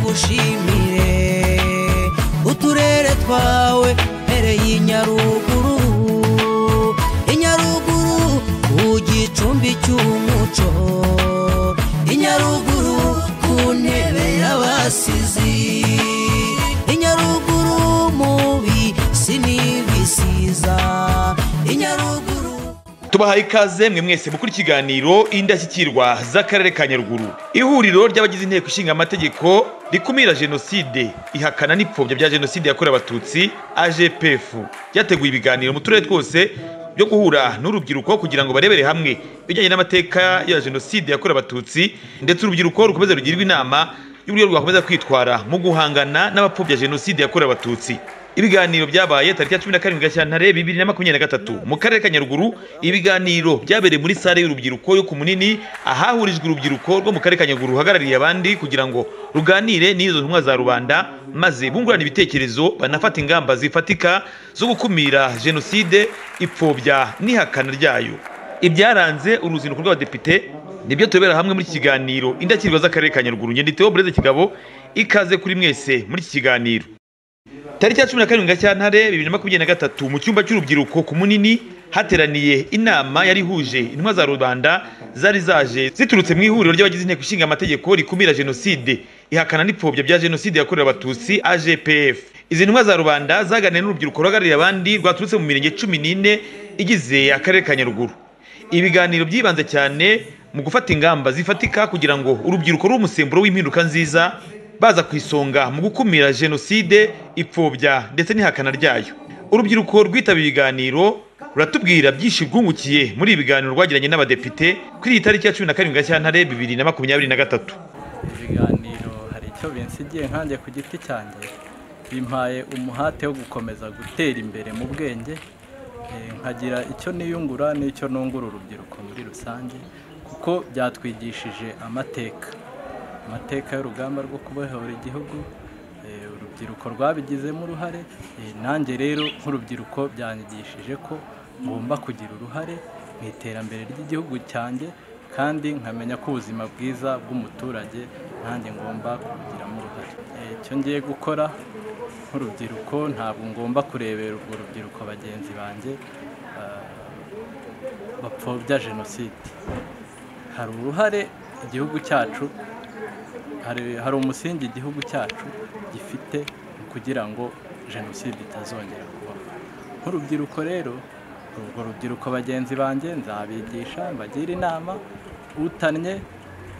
tugushimire uturere twawe mpereye inyaruguru inyaruguru ku gicumbi cy'umuco inyaruguru ku ntebe y'abasizi inyaruguru mu bisi n'ibisiza inyaruguru tubahaye ikaze mwe mwese gukora ikiganiro indashyikirwa z'akarere ka nyaruguru ihuriro ry'abagize inteko ishinga amategeko rikumira jenoside ihakana n'ipfobya bya jenoside yakorewe abatutsi agpf ryateguye ibiganiro mu turere twose byo guhura n'urubyiruko kugira ngo barebere hamwe ibijyanye n'amateka ya jenoside yakorewe abatutsi ndetse urubyiruko rukomeze rugirwe inama y'uburyo rwakomeza kwitwara mu guhangana n'abapfobya jenoside yakorewe abatutsi ibiganiro byabaye tariki ya cumi na karindwi gashyantare bibiri na makumyabiri na gatatu mu karere ka nyaruguru ibiganiro byabereye muri sare y'urubyiruko yo ku munini ahahurijwe urubyiruko rwo mu karere ka nyaruguru ruhagarariye abandi kugira ngo ruganire n'izo ntumwa za rubanda maze bungurana ibitekerezo banafata ingamba zifatika zo gukumira jenoside ipfobya n'ihakana ryayo ibyaranze uruzinduko rw'abadepite nibyo tubera hamwe muri iki kiganiro indakirwa z'akarere ka nyaruguru nyanditseho bureze kigabo ikaze kuri mwese muri iki kiganiro tariki ya cumi na karindwi gashyantare bibiri na makumyabiri na gatatu mu cyumba cy'urubyiruko ku munini hateraniye inama yari ihuje intumwa za rubanda zari zaje ziturutse mu ihuriro ry'abagize inteko ishinga amategeko rikumira jenoside ihakana n'ipfobya bya jenoside yakorewe abatutsi agpf izi ntumwa za rubanda zaganiriye n'urubyiruko ruhagarariye abandi rwaturutse mu mirenge cumi n'ine igize akarere ka nyaruguru ibiganiro byibanze cyane mu gufata ingamba zifatika kugira ngo urubyiruko rube umusemburo w'impinduka nziza baza ku isonga mu gukumira jenoside ipfobya ndetse n'ihakana ryayo urubyiruko rwitaba ibiganiro ruratubwira byinshi rwungukiye muri ibi biganiro rwagiranye n'abadepite kuri iyi tariki ya cumi na karindwi gashyantare bibiri na makumyabiri na gatatu ibiganiro hari icyo binsigiye nkanjye ku giti cyanjye bimpaye umuhate wo gukomeza gutera imbere mu bwenge eh, nkagira icyo niyungura n'icyo nungura urubyiruko muri rusange kuko byatwigishije amateka amateka y'urugamba rwo kubohora igihugu eh, urubyiruko rwabigizemo uruhare eh, nanjye rero nk'urubyiruko byanyigishije ko ngomba kugira uruhare mu iterambere ry'igihugu cyanjye kandi nkamenya ko ubuzima bwiza bw'umuturage nanjye ngomba kubugiramo uruhare Eh, icyo ngiye gukora nk'urubyiruko ntabwo ngomba kurebera urwo rubyiruko bagenzi banjye ah, bapfobya jenoside hari uruhare igihugu cyacu hari hari umusingi igihugu cyacu gifite kugira ngo jenoside itazongera kubaho nk'urubyiruko rero urwo rubyiruko bagenzi banjye nzabigisha mbagira inama utannye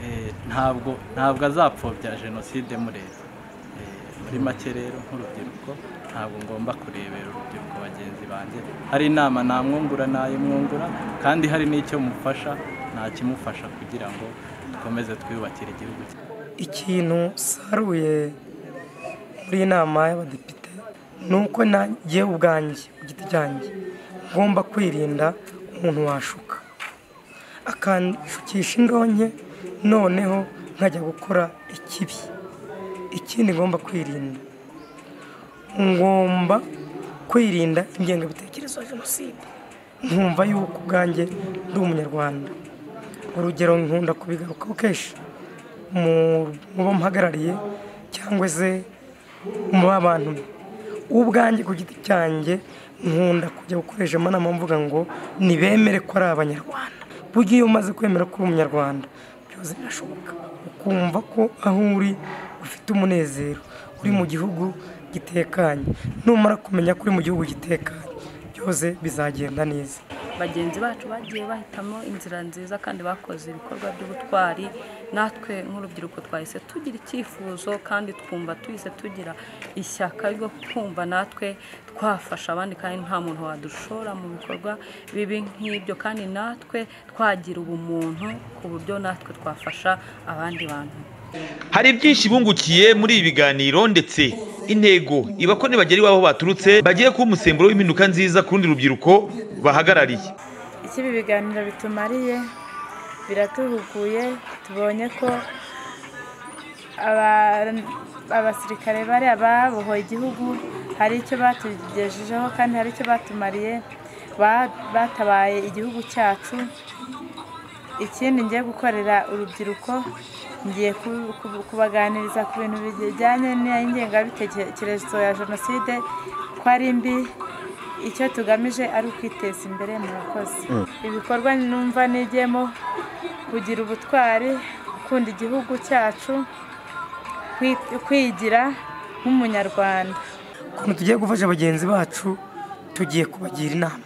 eh, ntabwo ntabwo azapfobya jenoside mureba Eh, muri make rero nk'urubyiruko ntabwo ngomba kurebera urubyiruko bagenzi banjye hari inama namwungura nayimwungura kandi hari n'icyo mufasha nakimufasha kugira ngo dukomeze twiyubakire igihugu cyacu ikintu saruye muri iyi nama y'abadepite ni uko nagiye ubwanjye ku giti cyanjye ngomba kwirinda umuntu washuka akanshukisha indonke noneho nkajya gukora ikibi ikindi ngomba kwirinda ngomba kwirinda ingengabitekerezo ya jenoside nkumva yuko ubwanjye ndi umunyarwanda urugero nkunda kubigarukaho kenshi mu mu bo mpagarariye cyangwa se mu b'abantu ubwanjye ku giti cyanjye nkunda kujya gukoresha amanama mvuga ngo ntibemere ko ari abanyarwanda burya iyo umaze kwemera ko uri umunyarwanda byose birashoboka ukumva ko aho uri ufite umunezero uri mu gihugu gitekanye numara kumenya ko uri mu gihugu gitekanye byose bizagenda neza bagenzi bacu bagiye bahitamo inzira nziza kandi bakoze ibikorwa by'ubutwari natwe nk'urubyiruko twahise tugira icyifuzo kandi twumva tuhise tugira ishyaka ryo kumva natwe twafasha abandi kandi nta muntu wadushora mu bikorwa bibi nk'ibyo kandi natwe twagira ubumuntu ku buryo natwe twafasha abandi bantu hari byinshi bungukiye muri ibi biganiro ndetse intego iba ko nibagera iwabo baturutse bagiye kuba umusemburo w'impinduka nziza ku rundi rubyiruko bahagarariye icyo ibi biganiro bitumariye biratuhuguye tubonye ko aba- abasirikare bari ababohoye igihugu hari icyo batugejejeho kandi hari icyo batumariye ba- batabaye igihugu cyacu ikindi ngiye gukorera urubyiruko ngiye ku- ku- kubaganiriza ku bintu bijyanye n'ingengabitekerezo ya jenoside ko ari mbi icyo tugamije ari ukwiteza imbere mu bakozi ibikorwa numva nigemo kugira ubutwari gukunda igihugu cyacu kwi- kwigira nk'umunyarwanda ukuntu tugiye gufasha bagenzi bacu tugiye kubagira inama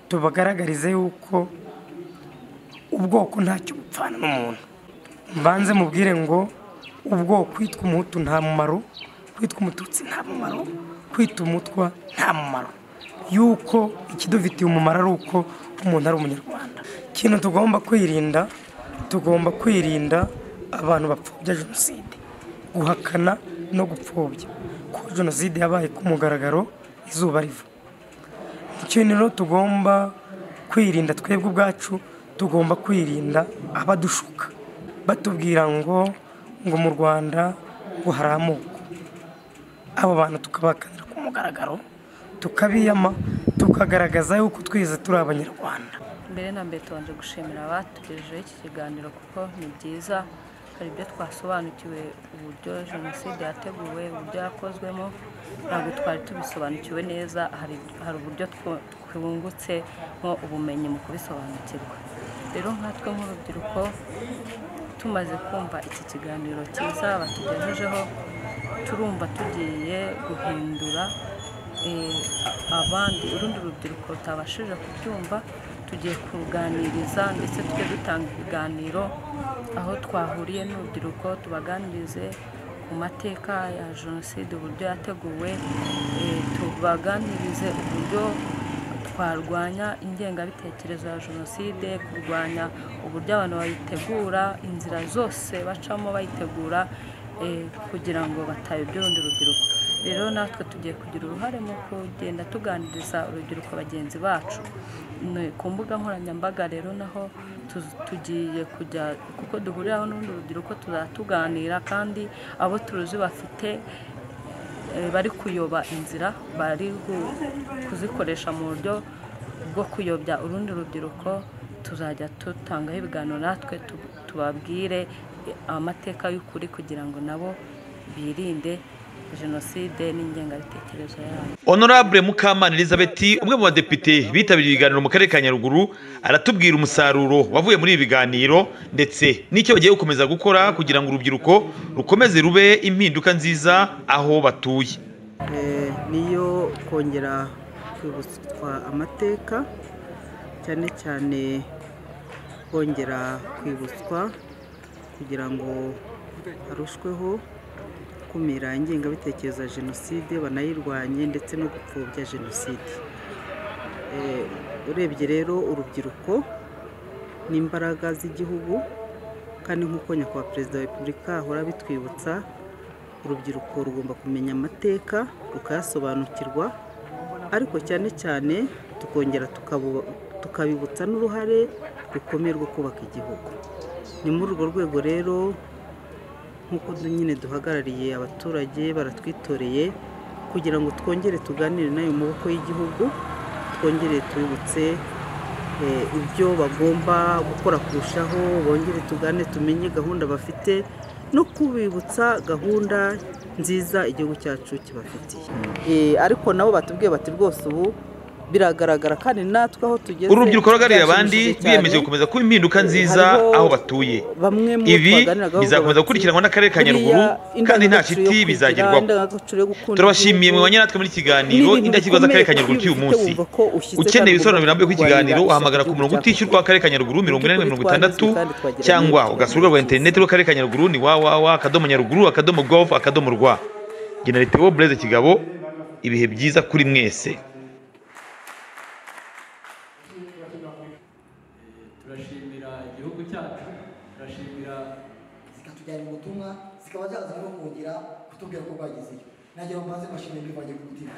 tubagaragarize yuko ubwoko ntacyo bupfana n'umuntu mbanze mubwire ngo ubwoko kwitwa umuhutu nta mumaro kwitwa umututsi nta mumaro kwitwa umutwa nta mumaro yuko ikidufitiye umumaro ari uko umuntu ari umunyarwanda ikintu tugomba kwirinda tugomba kwirinda abantu bapfobya jenoside guhakana no gupfobya ko jenoside yabaye ku mugaragaro izuba riva ikintu rero tugomba kwirinda twebwe ubwacu tugomba kwirinda abadushuka batubwira ngo ngo mu rwanda ngo hari amoko abo bantu tukabakanira ku mugaragaro tukabiyama tukagaragaza yuko twese turi abanyarwanda mbere na mbere tubanje gushimira abatugejejeho iki kiganiro kuko ni byiza hari ibyo twasobanukiwe uburyo jenoside yateguwe uburyo yakozwemo ntabwo twari tubisobanukiwe neza hari hari uburyo twu- twungutsemo ubumenyi mu kubisobanukirwa rero nkatwe nk'urubyiruko tumaze kumva iki kiganiro cyiza batugejejeho turumva tugiye guhindura eh, abandi urundi rubyiruko rutabashije kubyumva tugiye kuruganiriza ndetse tujye dutanga ibiganiro aho twahuriye n'urubyiruko tubaganirize ku mateka ya jenoside uburyo yateguwe eh, tubaganirize uburyo twarwanya ingengabitekerezo ya jenoside kurwanya uburyo abantu bayitegura inzira zose bacamo bayitegura eh, kugira ngo batayobya urundi rubyiruko rero natwe tugiye kugira uruhare mu kugenda tuganiriza urubyiruko bagenzi bacu Ni ku mbuga nkoranyambaga rero naho tu- tugiye kujya kuko duhuriraho n'urundi rubyiruko tuzatuganira kandi abo turuzi bafite eh, bari kuyoba inzira bari gu- kuzikoresha mu buryo bwo kuyobya urundi rubyiruko tuzajya dutangaho ibiganiro natwe tu- tubabwire amateka y'ukuri kugira ngo nabo birinde jenoside n'ingengabitekerezo yayo honorable mukamana elizabeth umwe mu badepite bitabiriye ibiganiro mu karere ka nyaruguru aratubwira umusaruro wavuye muri ibi biganiro ndetse n'icyo bagiye gukomeza gukora kugira ngo urubyiruko rukomeze rube impinduka nziza aho batuye Eh, niyo kongera kwibutswa amateka cyane cyane kongera kwibutswa kugira ngo harushweho gukumira ingengabitekerezo ya jenoside banayirwanye ndetse no gupfobya jenoside Eh, urebye rero urubyiruko n'imbaraga z'igihugu kandi nk'uko nyakubahwa perezida wa repubulika ahora abitwibutsa urubyiruko rugomba kumenya amateka rukayasobanukirwa ariko cyane cyane tukongera tukabu- tukabibutsa n'uruhare rukomeye rwo kubaka igihugu ni muri urwo rwego rero nk'uko du- nyine duhagarariye abaturage baratwitoreye kugira ngo twongere tuganire n'ayo maboko y'igihugu twongere tubibutse eh, ibyo bagomba gukora kurushaho bongere tugane tumenye gahunda bafite no kubibutsa gahunda nziza igihugu cyacu kibafitiye Eh, ariko nabo batubwiye bati rwose ubu biragaragara kandi natwe aho tugeze urubyiruko ruhagarariye abandi byashimishije cyane. biyemeje gukomeza kuba impinduka nziza Hariho aho batuye bamwe mu ibi twaganiraga bavuga bizakomeza bati, gukurikiranwa n'akarere ka "Buriya nyaruguru kandi nta indangagaciro yo shiti kwigira, bizagerwaho indangagaciro yo gukunda turabashimiye igihugu, mwanya natwe muri iki kiganiro Ni ibintu indashyikirwa z'akarere ka bikomeye nyaruguru cy'uyu ufite munsi wumva ko ushize ukeneye kandi ibisobanuro birambuye ku ugomba kiganiro kurwanira wahamagara ku murongo ishyaka utishyurwa w'akarere ka nyaruguru mirongo inani na mirongo itandatu Kandi twagerageje cyangwa twagerageje. ugasura urubuga rwa interineti rw'akarere ka nyaruguru ni wawawa akadomo nyaruguru akadomo govu akadomo rwa generatebo bureze kigabo ibihe byiza kuri mwese turashimira igihugu cyacu turashimira zikatujyana mu butumwa zikaba zaza no kongera kutubwira ko bagezeyo nagira ngo mbanze mbashimire mbivanye ku mutima